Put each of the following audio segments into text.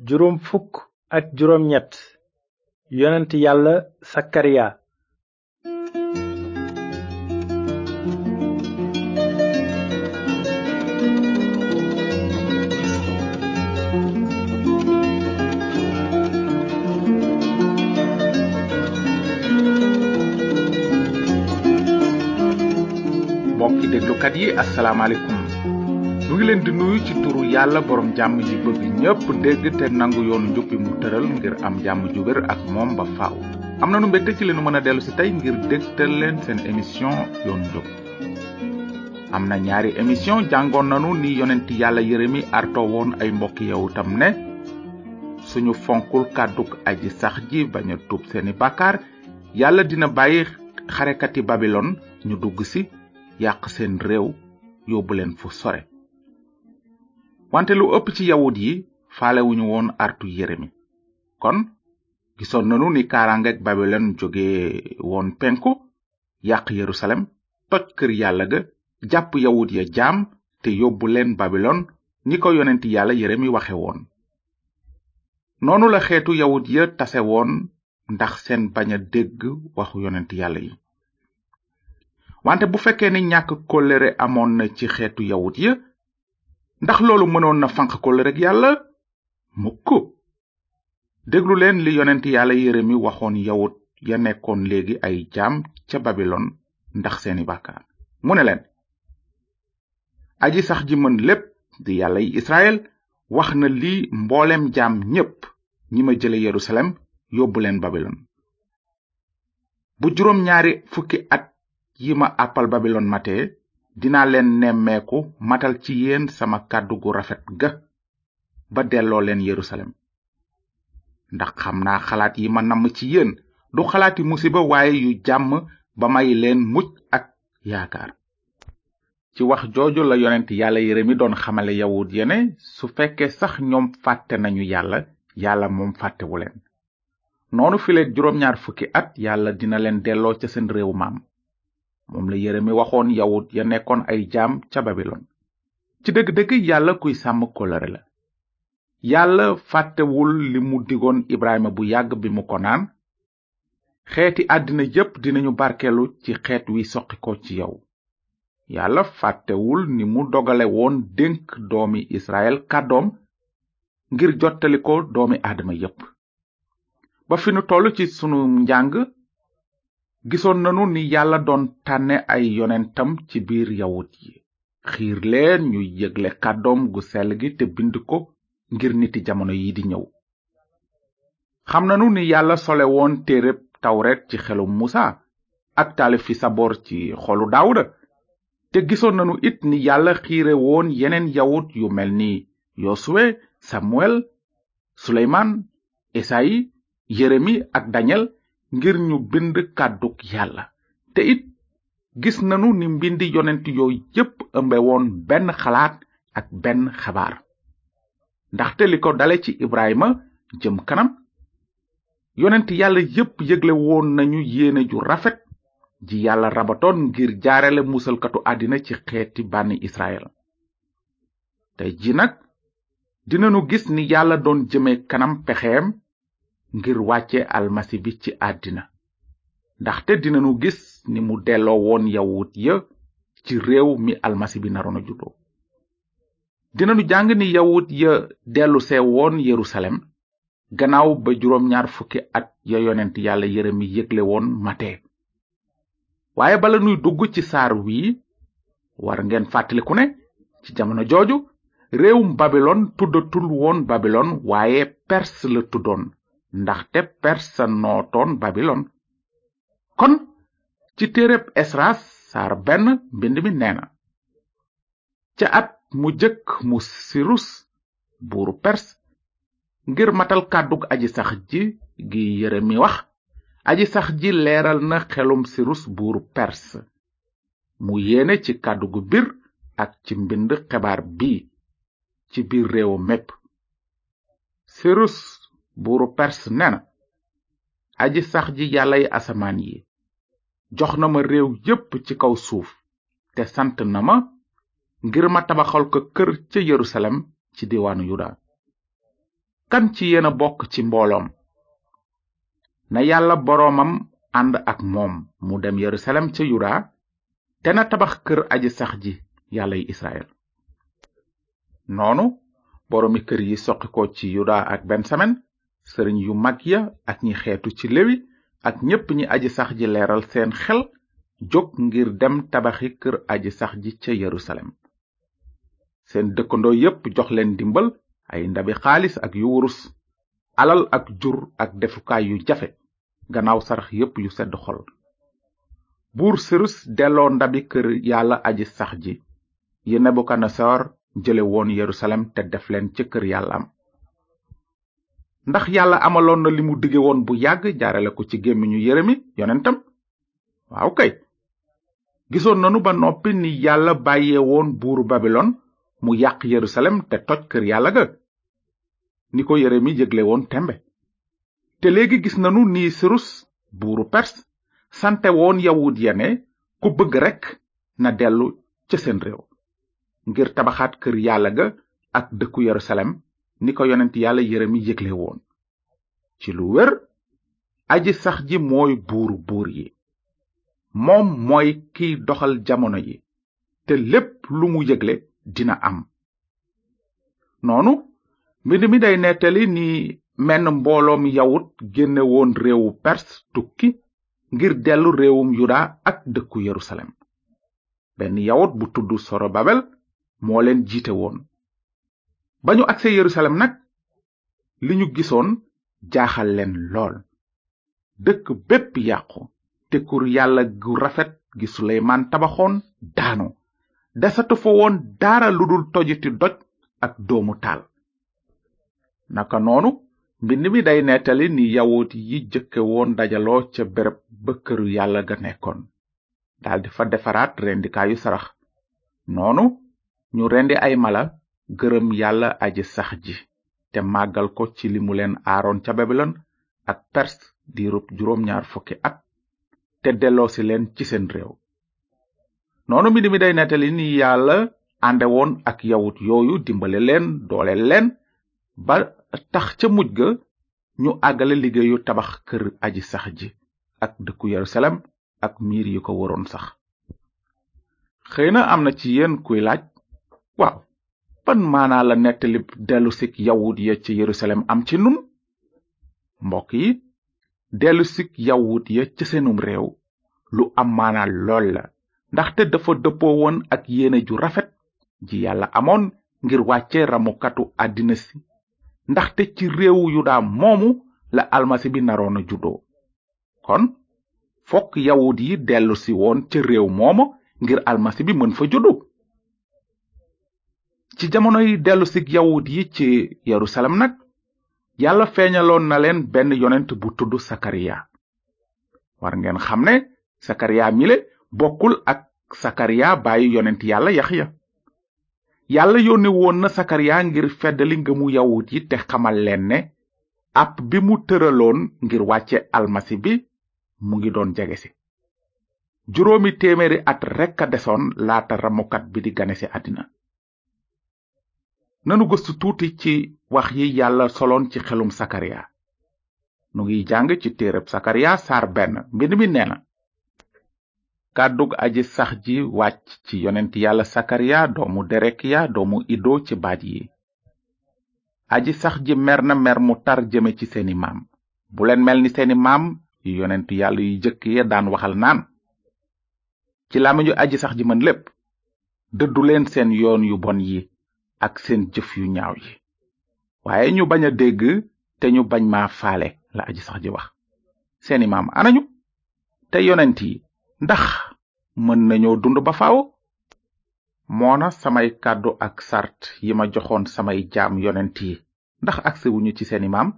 juróom fukk ak juróom ñett yonent yàlla sakariya mbokki déglukat yi asalaamaaleykum nu ngi leen di nuyu ci turu yàlla borom jàmm ji bëgg ñépp dégg te nangu yoonu njub bi mu tëral ngir am jàmm ju wér ak moom ba faaw am nanu mbégte ci leenu mën a dellu si tey ngir dégtal leen seen émission yoonu njub am na ñaari émission jàngoon nanu ni yonent yàlla yeremi arto woon ay mbokki yawutam ne suñu fonkul kàdduk aji sax ji bañ a tuub seeni bàkkaar yàlla dina bàyyi xarekati babilon ñu dugg si yàq seen réew yóbbu leen fu sore wante lu ëpp ci yawut yi faalewuñu woon artu yeremi kon gisoon nanu ni kaarangek babilon jóge woon penku yàq yerusalem toj kër yàlla ga jàpp yawut ya jaam te yóbbu leen babilon ni ko yonent yàlla yeremi waxe woon noonu la xeetu yawut ya tase woon ndax seen bañ a dégg waxu yonent yàlla yi wante bu fekkee ni ñàkk kóllëre amoon na ci xeetu yawut ya ndax loolu mënoon na fanq kóllëreg yàlla mukk déglu leen li yonent yàlla yeremi waxoon yawut ya nekkoon léegi ay jaam ca babilon ndax seeni bàkkaar mu ne leen aji sax ji mën lépp di yàlla yi israel wax na lii mboolem jaam ñépp ñi ma jële yerusalem yóbbu leen babilon bu juróom ñaari fukki at yi ma àppal babilon matee dinaa leen nemmeeku matal ci yéen sama kàddu gu rafet ga ba delloo leen yerusalem ndax xam naa xalaat yi ma namm ci yéen du xalaati musiba waaye yu jàmm ba may leen mucc ak yaakaar ci wax jooju la yonent yàlla yeremi doon xamale yawut yene su fekkee sax ñoom fàtte nañu yàlla yàlla moom fàttewu leen noonu fileeg juróom-ñaar fukki at yàlla dina leen delloo ca seen réew maam moom la yeremi waxoon yawut ya nekkoon ay jaam ca babilon ci dëgg-dëgg yàlla kuy sàmm kóllëre la yàlla fàttewul li mu digoon ibrahima bu yàgg bi mu ko naan xeeti àddina yépp dinañu barkeelu ci xeet wi soqi ko ci yow yàlla fàttewul ni mu dogale woon dénk doomi israel kàddoom ngir jottali ko doomi aadama yépp ba fi nu toll ci sunu njàng gisoon nanu ni yàlla doon tànne ay yonentam ci biir yawut yi xiir leen ñu yëgle kàddoom gu sell gi te bind ko ngir niti jamono yi di ñëw xam nanu ni yàlla sole woon téereb tawret ci xelu musa ak taalif fi saboor ci xolu daawuda te gisoon nanu it ni yàlla xiire woon yeneen yawut yu mel ni yosuwe samuel suleymaan esayi yeremi ak daniel ngir ñu bind kàdduk yàlla te it gis nanu ni mbindi yonent yooyu yépp ëmbe woon benn xalaat ak benn xabaar ndaxte li ko dale ci ibrahima jëm kanam yonent yàlla yépp yëgle woon nañu yéene ju rafet ji yàlla rabatoon ngir jaarale musalkatu àddina ci xeeti bànni israel tey ji nag dinanu gis ni yàlla doon jëme kanam pexeem ngir wàcce almasi bi ci àddina ndaxte dinanu gis ni mu delloo woon yawut ya ci réew mi almasi bi naroon a juddoo dinanu jàng ni yawut ya dellusee woon yerusalem gannaaw ba juróom ñaar fukki at ya yonent yàlla yeremi yëgle woon mate waaye bala nuy dugg ci saar wii war ngeen fàttaliku ne ci jamono jooju réewum babilon tuddatul woon babilon waaye perse la tuddoon ndaxte perse nootoon babilon kon ci téereb esras saar benn mbind mi neena ca at mu jëkk mu sirus buuru perse ngir matal kàddug aji sax ji gi yeremi wax aji sax ji leeral na xelum sirus buuru perse mu yéene ci kàddu gu bir ak ci mbind xebaar bi ci biir réewu mépp sirus buuru perse nena aji sax ji yàllay asamaan yi jox na ma réew yépp ci kaw suuf te sant na ma ngir ma tabaxal ko kër ca yerusalem ci diwaanu yuda kan ci yéen a bokk ci mbooloom na yàlla boroomam ànd ak moom mu dem yerusalem ca yuda te na tabax kër aji sax ji yàllay israel noonu boroomi kër yi soqi ko ci yuda ak bensamen sëriñ yu mag ya ak ñi xeetu ci lewi ak ñépp ñi aji sax ji leeral seen xel jóg ngir dem tabaxi kër aji sax ji ca yerusalem seen dëkkandoo yépp jox leen dimbal ay ndabi xaalis ak yu wurus alal ak jur ak defukaay yu jafe gannaaw sarax yépp yu sedd xol buur sirus delloo ndabi kër yàlla aji sax ji yi nebukadnesar jële woon yerusalem te def leen ca kër yàllaam ndax yàlla amaloon na li mu dige woon bu yàgg jaarale ko ci gémmiñu yeremi yonentam waaw kay gisoon nanu ba noppi ni yàlla bàyyee woon buuru babilon mu yàq yerusalem te toj kër yàlla ga ni ko yeremi yëgle woon tembe te léegi gis nanu ni sirus buuru pers sante woon yawut ya ne ku bëgg rekk na dellu ca seen réew ngir tabaxaat kër yàlla ga ak dëkku yerusalem ni ko yonent yàlla yeremi yëgle woon ci lu wér aji sax ji mooy buuru buur yi moom mooy kiy doxal jamono yi te lépp lu mu yëgle dina am noonu mbind mi day nettali ni menn mbooloom yawut génne woon réewu perse tukki ngir dellu réewum yuda ak dëkku yerusalem benn yawut bu tudd sorobabel moo leen jiite woon ba ñu agsee yerusalem nag li ñu gisoon jaaxal leen lool dëkk bépp yàqu te kur yàlla gu rafet gi suleymaan tabaxoon daanu desatu fa woon dara lu dul tojiti doj ak doomu taal naka noonu mbind mi day nettali ni yawut yi jëkke woon dajaloo ca bereb ba këru yàlla ga nekkoon daldi fa defaraat rendikaayu sarax noonu ñu rendi ay mala gërëm yàlla aji sax ji te màggal ko ci li mu leen aaroon ca babilon ak perse diirub juróom ñaar fukki at te delloosi leen ci seen réew noonu mbind mi day nettali ni yàlla ànde woon ak yawut yooyu dimbale leen dooleel leen ba tax ca mujj ga ñu àggale liggéeyu tabax kër aji sax ji ak dëkku yerusalem ak miir yi ko waroon sax xëy na am na ci yéen kuy laaj waaw ban maanaa la nettali dellusik yawut ya ci yerusalem am ci nun mbokk yi dellusik yawut ya ca seenum réew lu am maanaa lool la ndaxte dafa dëppoo woon ak yéene ju rafet ji yàlla amoon ngir wàcce ramukatu àddina si ndaxte ci réewu yuda moomu la almasi bi naroon a juddoo kon fokk yawut yi dellu si woon ca réew mooma ngir almasi bi mën fa juddu ci jamonoy dellu si yawut yi ci yerusalem nag yàlla feeñaloon na leen benn yonent bu tudd sakariya war ngeen xam ne sakariya mile bokkul ak sakariya bàyyi yonent yàlla yaxya yàlla yónne woon na sakariya ngir feddali ngëmu yawut yi te xamal leen ne app bi mu tëraloon ngir wàcce almasi bi mu ngi doon jege si juróomi téeméeri at rekk a desoon laata ramukat bi di gane si àddina nanu gëstu tuuti ci wax yi yàlla soloon ci xelum sakariya nu ngi jàng ci téereb sakariya saar benn mbind mi nee na kàddug aji sax ji wàcc ci yonent yàlla sakariya doomu derekiya doomu ido ci baat yi aji sax ji mer na mer mu tar jëme ci seeni maam bu leen mel ni seeni maam yu yonent yàlla yu jëkk ya daan waxal naan ci làmmiñu aji sax ji mën lépp dëddu leen seen yoon yu bon yi ak seen jëf yu ñaaw yi waaye ñu bañ a dégg te ñu bañ maa faale la aji sax ji wax seeni maam anañu te yonent yi ndax mën nañoo dund ba faaw moona samay kàddu ak sart yi ma joxoon samay jaam yonent yi ndax agsewuñu ci seeni maam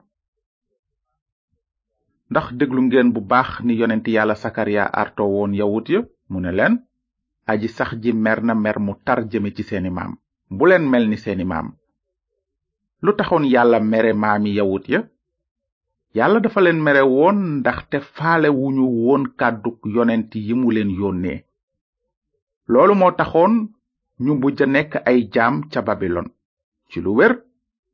ndax déglu ngeen bu baax ni yonent yàlla sakariya arto woon yawut ya mu ne leen aji sax ji mer na mer mu tar jëme ci seeni maam bu leen mel ni seeni maam lu taxoon yàlla mere maami yawut ya yàlla dafa leen mere woon ndaxte faale wuñu woon kàdduk yonent yi mu leen yónnee loolu moo taxoon ñu mujj a nekk ay jaam ca babilon ci lu wér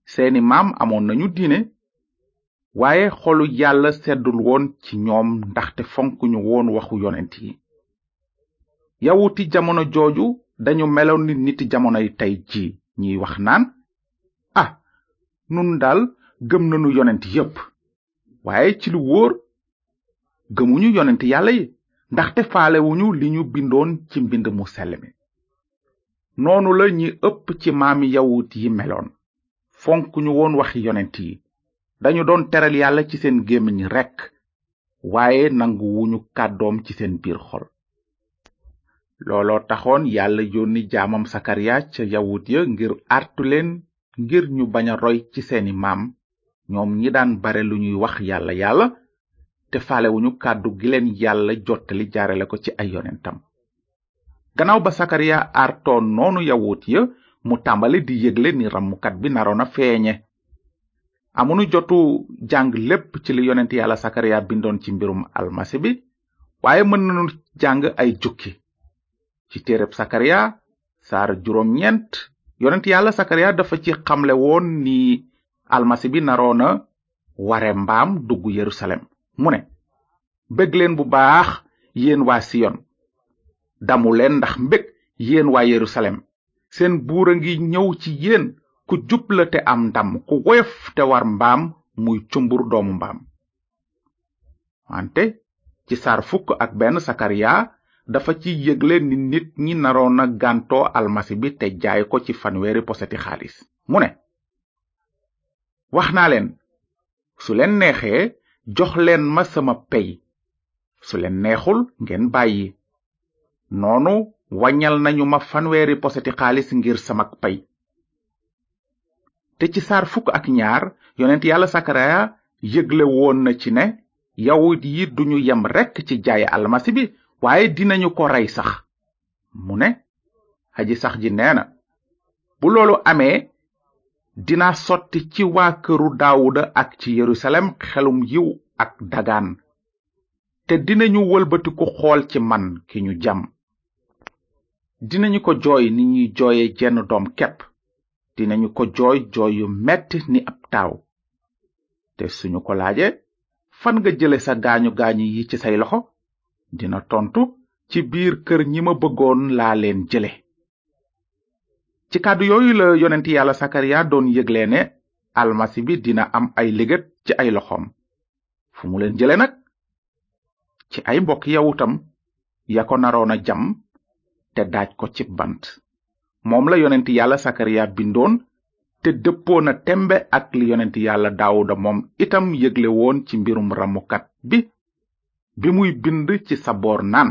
seeni maam amoon nañu diine waaye xolu yàlla seddul woon ci ñoom ndaxte fonkuñu woon waxu yonent yi yawuti jamono jooju dañu meloon ni niti jamonoy tey ji ñiy wax naan ah nun daal gëm nanu yonent yépp waaye ci lu wóor gëmuñu yonent yàlla yi ndaxte faalewuñu li ñu bindoon ci mbind mu sell mi noonu la ñi ëpp ci maami yawut yi meloon fonkuñu woon waxi yonent yi dañu doon teral yàlla ci seen gémmiñ rekk waaye nanguwuñu kàddoom ci seen biir xol looloo taxoon yàlla yónni jaamam sakariya ca yawut ya ngir artu leen ngir ñu bañ a roy ci seeni maam ñoom ñi daan bare lu ñuy wax yàlla yàlla te faalewuñu kàddu gi leen yàlla jottali jaarale ko ci ay yonentam gannaaw ba sakariya artoon noonu yawut ya mu tàmbali di yëgle ni ramukat bi naroon a feeñe amunu jotu jàng lépp ci li yonent yàlla sakariya bindoon ci mbirum almasi bi waaye mën nanu jàng ay jukki ci téereb sakariya saar juróom ñeent yonent yàlla sakariya dafa ci xamle woon ni almasi bi naroona ware mbaam dugg yerusalem mu ne bég leen bu baax yéen waa siyon damu leen ndax mbég yéen waa yerusalem seen buur a ngi ñëw ci yéen ku jub la te am ndam ku woyof te war mbaam muy cumbur doomu mbaam wante ci saar fukk ak benn sakariya dafa ci yëgle ni nit ñi naroon a gàntoo almasi bi te jaay ko ci fanweeri poseti xaalis mu ne wax naa leen su leen neexee jox leen ma sama pey su leen neexul ngeen bàyyi noonu waññal nañu ma fanweeri poseti xaalis ngir samak pay te ci saar fukk ak ñaar yonent yàlla sakaraya yëgle woon na ci ne yawut yi duñu yem rekk ci jaay almasi bi waaye dinañu ko rey sax mu ne aji sax ji nee na bu loolu amee dina sotti ci waa këru daawuda ak ci yerusalem xelum yiw ak dagaan te dinañu wëlbatiku xool ci man ki ñu jam dinañu ko jooy ni ñuy jooye jenn doom kepp dinañu ko jooy jooy yu metti ni ab taaw te suñu ko laaje fan nga jële sa gaañu gaañu yi ci say loxo dina tontu ci biir kër ñi ma bëggoon laa leen jële ci kàddu yooyu la yonent yàlla sakariya doon yëgle ne almasi bi dina am ay liggéey ci ay loxoom fu mu leen jële nag ci ay mbokk yawutam ya ko naroon a jam te daaj ko ci bant moom la yonent yàlla sakariya bindoon te dëppoo na tembe ak li yonent yàlla daawuda moom itam yëgle woon ci mbirum ramukat bi bi muy bind ci saboor naan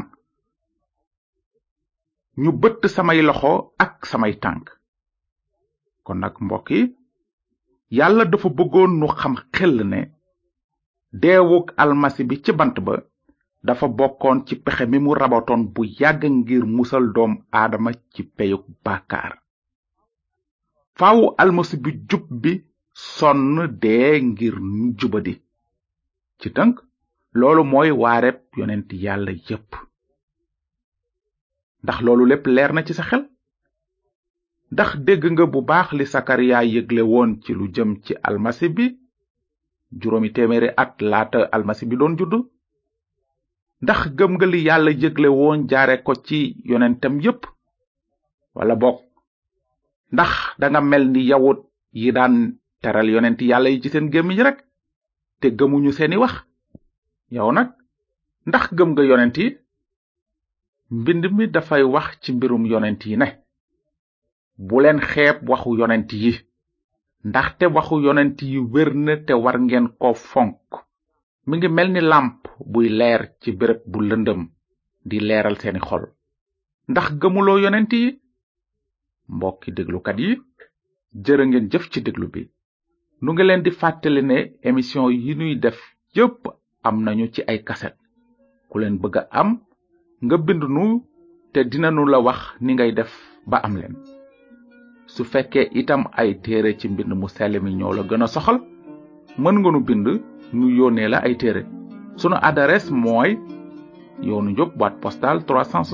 ñu bëtt samay loxo ak samay tànk kon nag mbokk yi yàlla dafa bëggoon nu xam xel ne deewuk almasi bi ci bant ba dafa bokkoon ci pexe mi mu rabatoon bu yàgg ngir musal doom aadama ci peyuk bàkkaar faawu almasi bi jub bi sonn dee ngir ñu jubadi ci tënk loolu mooy waareb yonent yàlla yépp ndax loolu lépp leer na ci sa xel ndax dégg nga bu baax li sakariya yëgle woon ci lu jëm ci almasi bi juróomi téeméeri at laata almasi bi doon judd ndax gëm nga li yàlla yëgle woon jaare ko ci yonentam yépp wala bokk ndax danga mel ni yawut yi daan teral yonent yàlla yi ci seen gémmiñ rek te gëmuñu seeni wax yow nag ndax gëm nga yonent yi mbind mi dafay wax ci mbirum yonent yi ne bu leen xeeb waxu yonent yi ndaxte waxu yonent yi wér na te war ngeen ko fonk mi ngi mel ni làmp buy leer ci béréb bu lëndëm di leeral seeni xol ndax gëmuloo yonent yi mbokki déglukat yi jërë ngeen jëf ci déglu bi nu ngi leen di fàttali ne émission yi nuy def yépp am nañu ci ay kaset ku leen bëgg a am nga bind nu te dinanu la wax ni ngay def ba am leen su fekkee itam ay téere ci mbind mu sell mi ñoo la gën a soxal mën nga nu bind nu yónnee la ay téere sunu adresse mooy yoonu njub boîte postale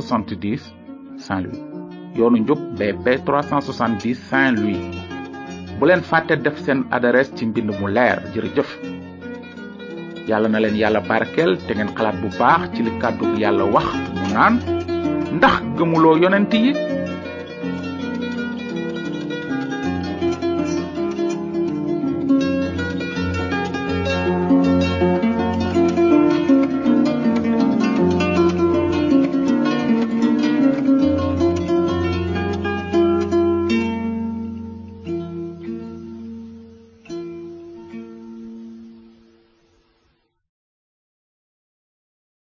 370 Saint-Louis yoonu njub BP 370 Saint-Louis bu leen fàtte def seen adresse ci mbind mu leer jërëjëf yàlla na leen yàlla barkeel te ngeen xalaat bu baax ci li kàddu yàlla wax mu naan ndax gëmuloo yonent yi